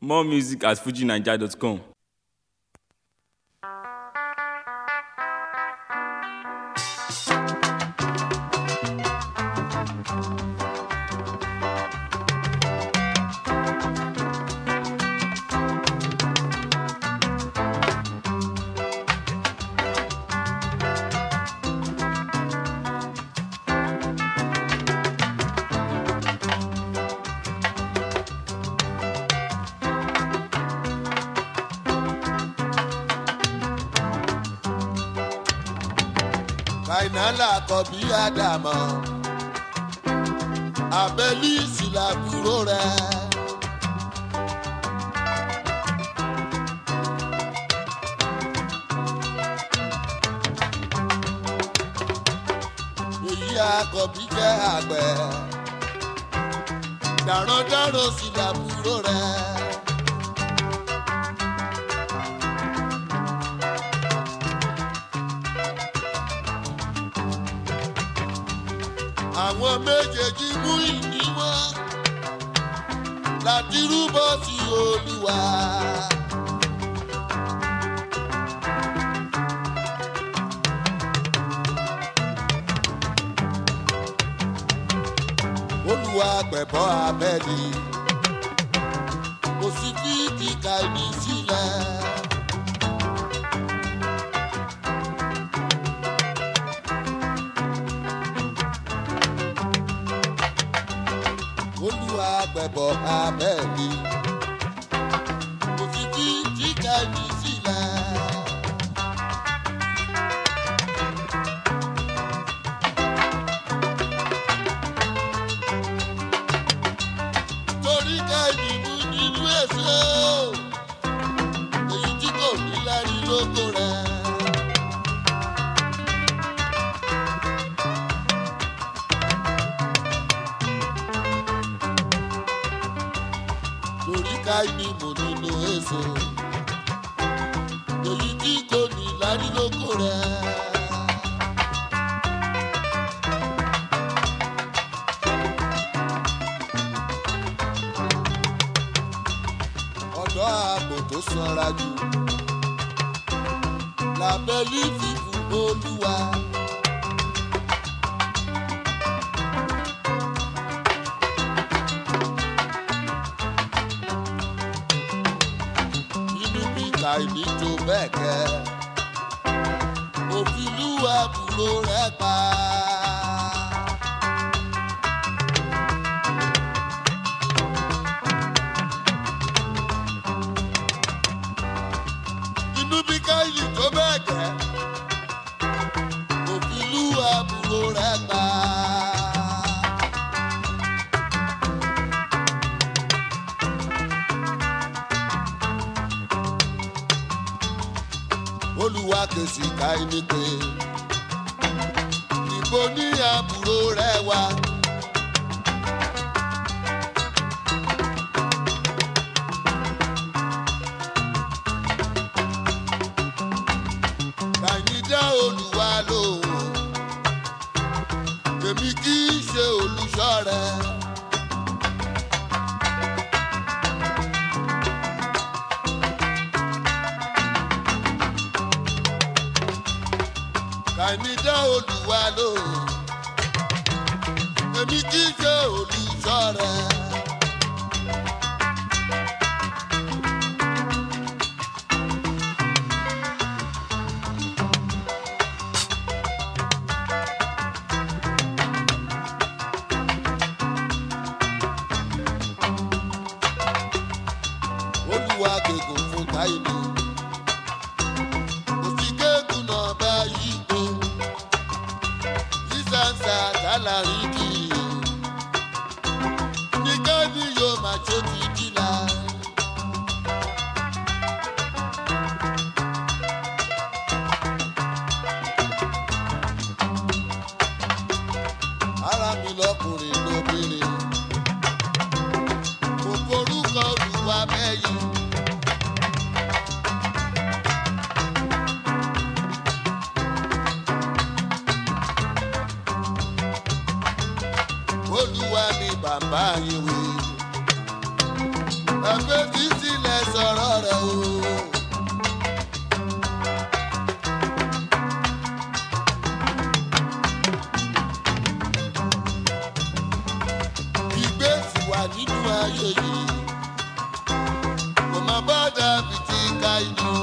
More music at fujinaija.com. fainala kọbi àdàmọ abẹlíìsì làbúrò rẹ. èyí àkọ́bí jẹ́ àgbẹ̀ darandaran sì làbúrò rẹ. àwọn méjèèjì mú ìní wọn láti rúbọ sí olúwa. olúwa pẹ̀bọ́ abẹ́ni kò sí kí kíka ẹni sílẹ̀. olúwa gbẹ̀bọ̀ abẹ́ẹ̀ni kò sí kí jíjà ní sílẹ̀. torí ká ìdìbò nínú èso èyí tí kò ní lárí lóko rẹ̀. lórí ká ìdìbò nínú èso èyí tí kò ní lárí lóko rẹ̀. ọ̀dọ́ àgbò tó sanra jù lábẹ́ lífìfù olúwa. inú bí kàìní tó bẹ́ẹ̀ kẹ́ òfin lúwa bùrọ̀ rẹ̀ pa. inú bí káyì tó bẹ́ẹ̀ gẹ́ òfin lú àbúrò rẹ̀ pa. olùwà kèsì káyì ní pé ìbò ní àbúrò rẹ̀ wá. kàyídá olùwà lòun èmi kì í ṣe olùṣọ́ rẹ. kàyídá olùwà lòun èmi kì í ṣe olùṣọ́ rẹ. olúwa gègùn fún káyìlú òsì gégùn náà bá yí tó sísánsá tálàrí kì í ní káàdì yóò máa tó ti dìlà. ara mi lọkùnrin lóbìnrin mo forúkọ olùwà mẹ́yìn. olúwa ni bàbá yín wí. ẹgbẹ́ títí sọ̀rọ̀ rẹ̀ o. ìgbésí wà nínú ayé yìí kò má bá dàbí ti ká inú.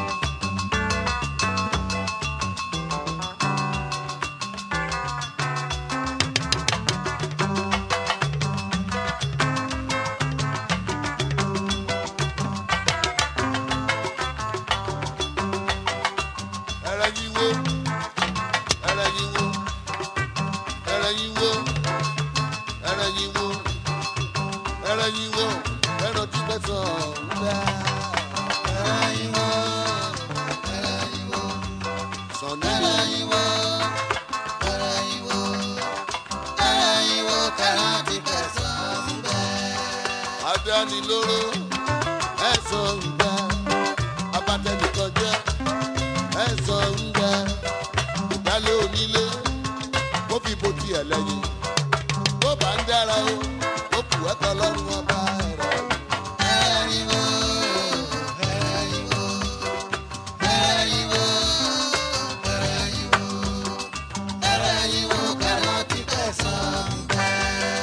ẹrẹ yín wo ẹrẹ yín wo ẹrẹ yín wo ẹrẹ yín wo ẹrẹ yín wo ẹrọ tí bẹ sọ ọ̀húnbẹ́. ẹrẹ yín wo ẹrẹ yín wo sọ̀ni ẹrẹ yín wo ẹrẹ yín wo ẹrẹ yín wo kẹrẹ tí bẹ sọ ọ̀húnbẹ́. adánilóró ẹ̀sán ọ̀húnbẹ́ abatẹnìkan jẹ́ ẹ̀sán ọ̀húnbẹ́ ìdálé onílé kó fi bo tiẹ̀ lẹ́yìn bó bá ń dára o ó kù ẹ́kọ̀ lọ́rùn ọba ẹ̀rọ. ẹ̀rìnwó ẹ̀rìnwó ẹ̀rìnwó ẹ̀rìnwó ẹ̀rìnwó kẹrọ ti fẹ̀sán bẹ́ẹ̀.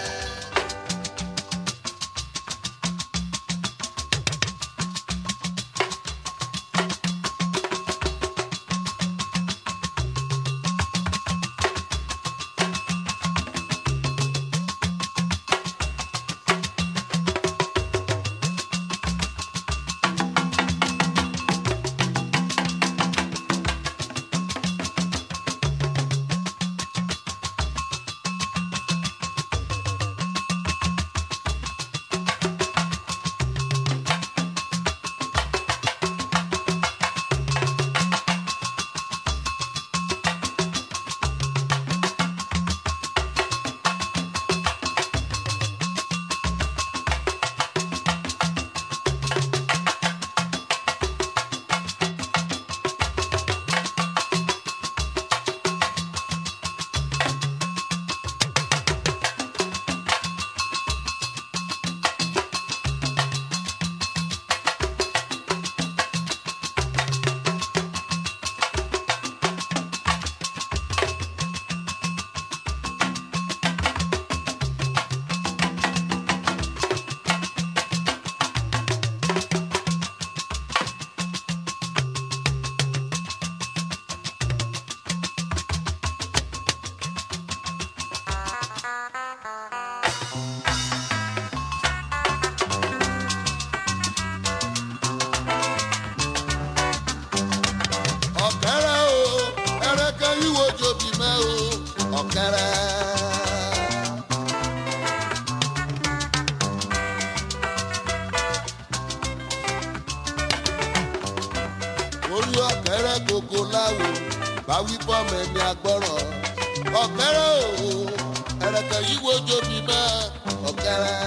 ọ̀kẹ́rẹ́ o ẹrẹ́kẹ́ yíwo jobi mẹ́ o ọ̀kẹ́rẹ́. orí ọ̀kẹ́rẹ́ gbogbo láwo báwí bọ́ọ̀mù ẹni agbọ́rọ̀ ọ̀kẹ́rẹ́ o ẹrẹ́kẹ́ yíwo jobi mẹ́ ọ̀kẹ́rẹ́.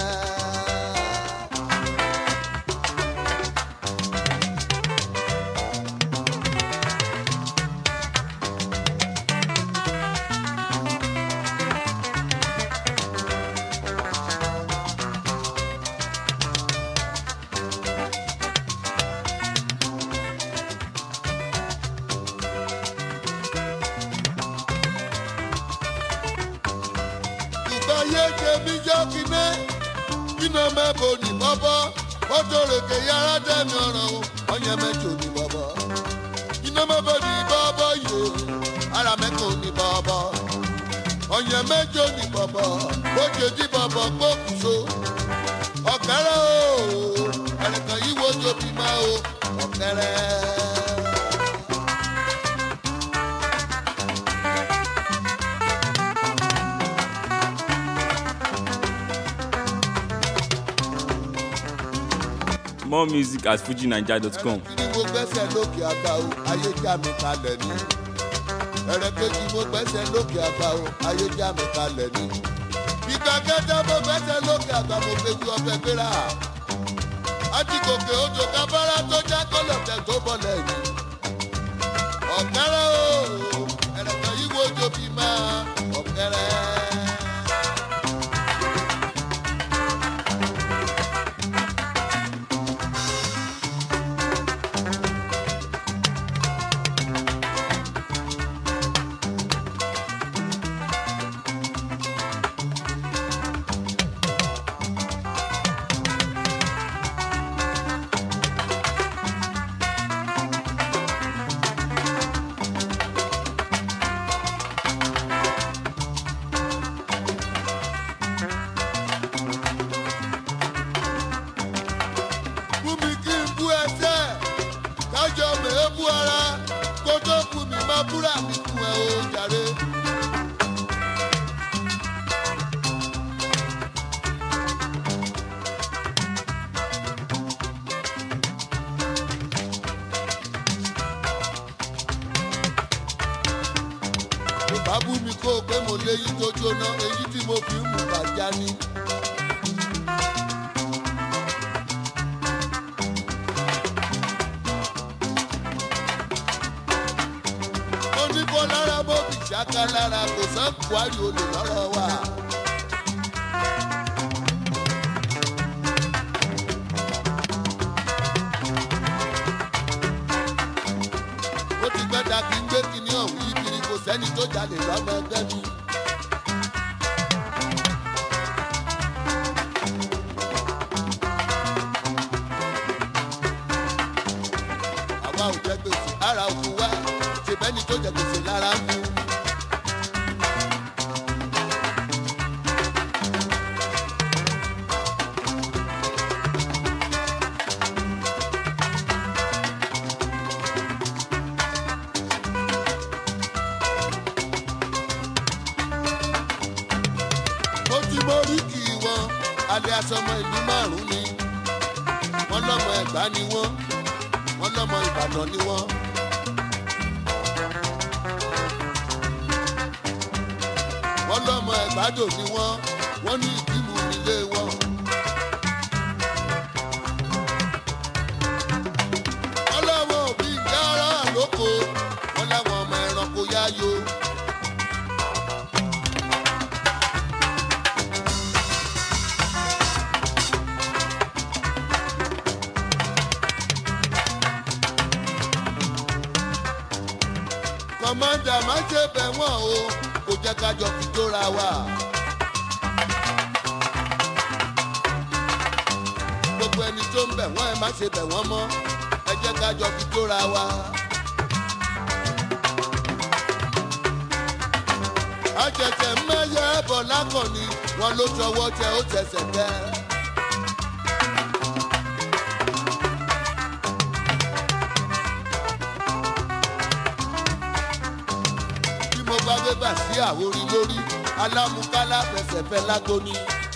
ìgbáyé jẹbi jọkìnẹ iná mẹbọ ní bọbọ ọjọrèké yàrá dẹmi ọràn o ọyàn mẹjọ ní bọbọ iná mẹbọ ní bọbọ yìí ara mẹkọ ní bọbọ ọyàn mẹjọ ní bọbọ oje tí bọbọ gbókùso ọkẹrẹ o ẹnìkan yìí wo jobi máa o ọkẹrẹ. More music at fujinaija.com. kí ni mo gbẹ́sẹ̀ lókè àgbà o ayé já mi kalẹ̀ ni. ẹ̀rẹ̀ kejì mo gbẹ́sẹ̀ lókè àgbà o ayé já mi kalẹ̀ ni. ìgbà kẹta mo gbẹ́sẹ̀ lókè àgbà mo fejú ọbẹ̀ gbéra. àtìkòkè odò kábàárà tó já kọlọ̀tẹ̀ tó bọ̀lẹ̀ yìí. ọ̀kẹ́rẹ́ o ẹ̀rẹ̀ kan yí wo jobi máa ọ̀kẹ́rẹ́. búra mi fún ẹ o jàre. bá bú mi kó o pé mo léyìí tó jóná èyí tí mo fi ń mú bàjá ni. mo ní kó lára bó fi ṣáká lára kò sán kwari olè lọ́rọ̀ wa. ó ti gbẹ́dà kí n gbé kinní ọ̀hún yí kiri kò sẹ́ni tó jalè lọ́mọ ẹgbẹ́ mi. àwa ò jẹ gbèsè ara òkú wa ṣèbẹ́ni tó jẹ gbèsè lára ń fún. mo ti mọ oríkì wọn alẹ́ asọmọ ìlú márùn-ún ni wọ́n lọ́mọ ẹ̀gbá ni wọ́n wọ́n lọ́mọ ìbàdàn ni wọ́n. wọ́n lọ́mọ ẹ̀gbádò ni wọ́n wọ́n ní ìdìmú nílé wọn. wọ́n láwọn òbí ìyá ara àlóko wọ́n láwọn ọmọ ẹranko yáyó. kọ̀mọ́dà má ṣe bẹ̀ wọ́n o kò jẹ́ ká jọ fi tóra wa. gbogbo ẹni tó ń bẹ̀ wọ́n ẹ má ṣe bẹ̀ wọ́n mọ́ ẹ jẹ́ ká jọ fi tóra wa. àjẹjẹ mẹ́yẹ bọ̀ lákànní wọn ló tọwọ́ tẹ ó tẹsẹ̀ tẹ́. bí mo bá gbé bà sí àwòrí lórí alámúkálá fẹsẹ̀fẹ́ lágbóni.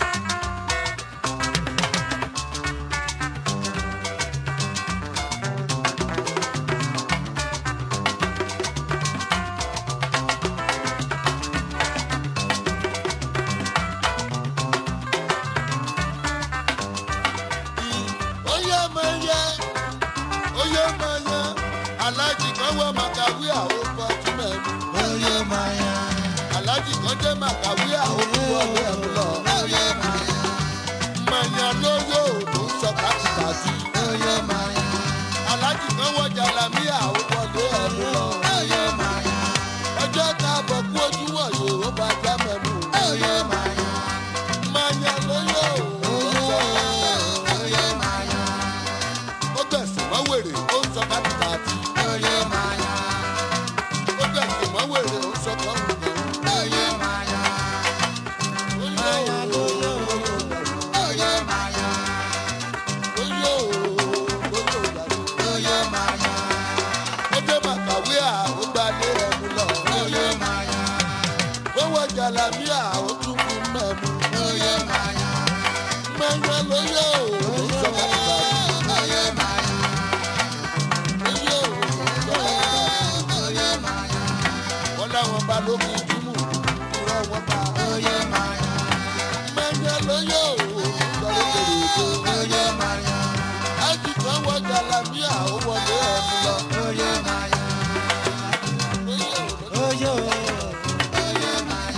oyè máa yẹ oyè máa yẹ alájì kan wọ màkàwé àwọn fọtúnmẹ̀ mi. Oyè Maya, alájì kan jẹ́ màkàwé àwọn fọtúnmẹ̀ mi lọ. Oyè Maya, màyà lóyò tó ń sọ kàtìkàtì. Oyè Maya, alájì kan wọ jàlámí àwọn wọlé ẹ̀mí lọ. Oyè Maya, ọjọ́ tá a bọ̀ kú ojú wọ̀nyí ó bá já mẹ́nu. Oyè Maya, màyà lóyò tó ń sọ Oyè Maya, ó gbẹ̀sìn mọ́ wèrè ó ń sọ kàtìkàtì. Oyè Maya, ó gbẹ̀sìn mọ́ wèrè ó ń sọ kàtìkàtì. Oyè Maya, Oyè lóyò Oyè Maya, oyè lóyò yàrá. Oyè Maya, ó dé màkàwé àwọn gbalẹ̀ ẹ̀mú lọ. Oyè Maya, owó jàlámí àwọn tún kú mẹ́mu. Oyè Maya, mẹ́yà lóyè ó ń sọ kàtìkàtì. Oyè Maya, oyè ó ń sọ kàtìkàtì. Oyè Maya, wọ́n láwọn balógun dùnmù ìrọ̀ wọn bá. Oyè Maya, mẹ́yà lóyè ó ń sọ lókèrèdè. Oyè Maya, ájì kan wọ jàlámí àwọn wọlé ẹ̀mú lọ. Oyè Maya, oyè ó Oyè, Oyè Maya.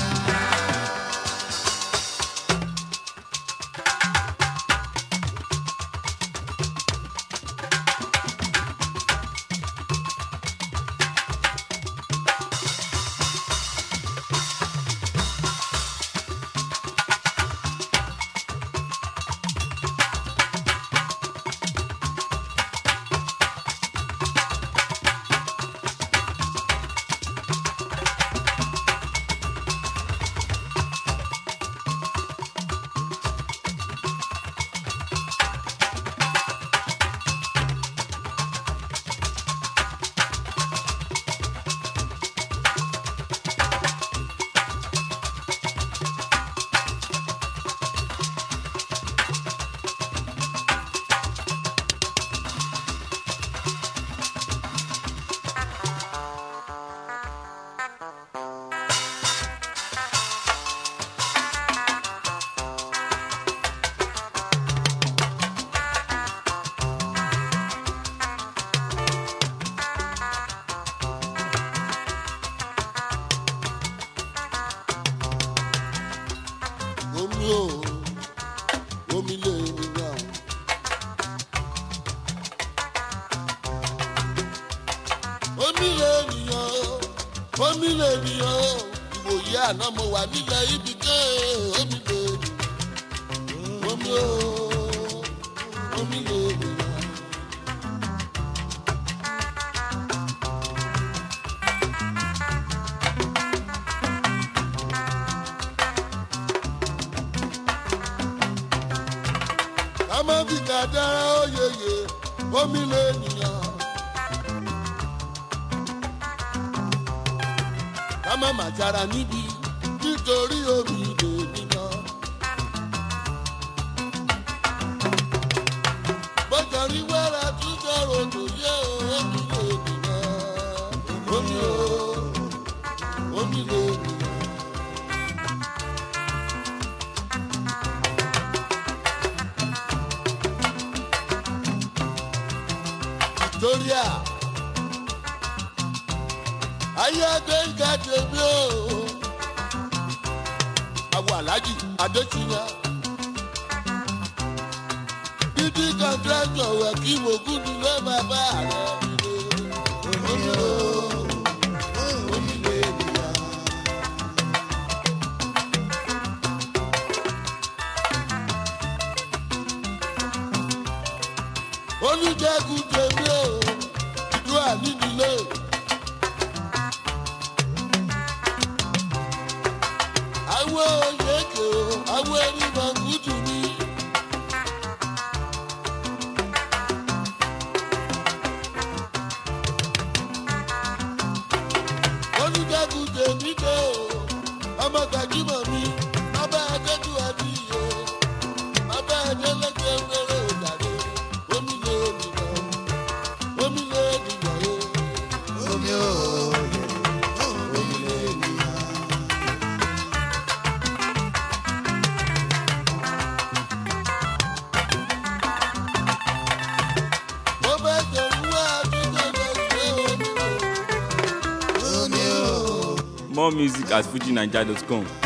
omi lè nìyàn o ìwòye àná mo wà nílẹ̀ ibi ké omi lè nìyàn omi o omi lè nìyàn. ká má fi kàdára óyeyè omi lè nìyàn. ká má má jara níbi nítorí omi lè nìyàn. bọ́jà rí wẹ́rẹ́ tún sọ̀rọ̀ tó yẹ omi lè nìyàn. omi o omi lè nìyàn. Victoria. Ayé Gbẹ̀ngà tèmi o. Àwọn Aláàjì Adéṣínà. Dídí kọ̀ǹtráktọ̀ wẹ̀ kí Mògún ni ló máa bá ààrẹ ilé. Omi o, omi lè nìyà. Olùjẹ́gun tèmi o, ìlú ànínílé. Àwọn oyèké o, àwọn ènìyàn kùtù mi. Olùjẹ́gun tèmi dé o, ọmọ gbajúmọ̀ mi, bàbá Adéjú Adìyẹ, bàbá Adélẹ́gbẹ̀ wẹ́rẹ́ òjàre, omi lè nìyàn, omi lè nìyàn o. Omi o, omi lè nìyàn. Mo fẹ́ tẹ̀lé wá àdúgbò lẹ́sẹ̀ omi o. Omi o. More music at fujinaija.com.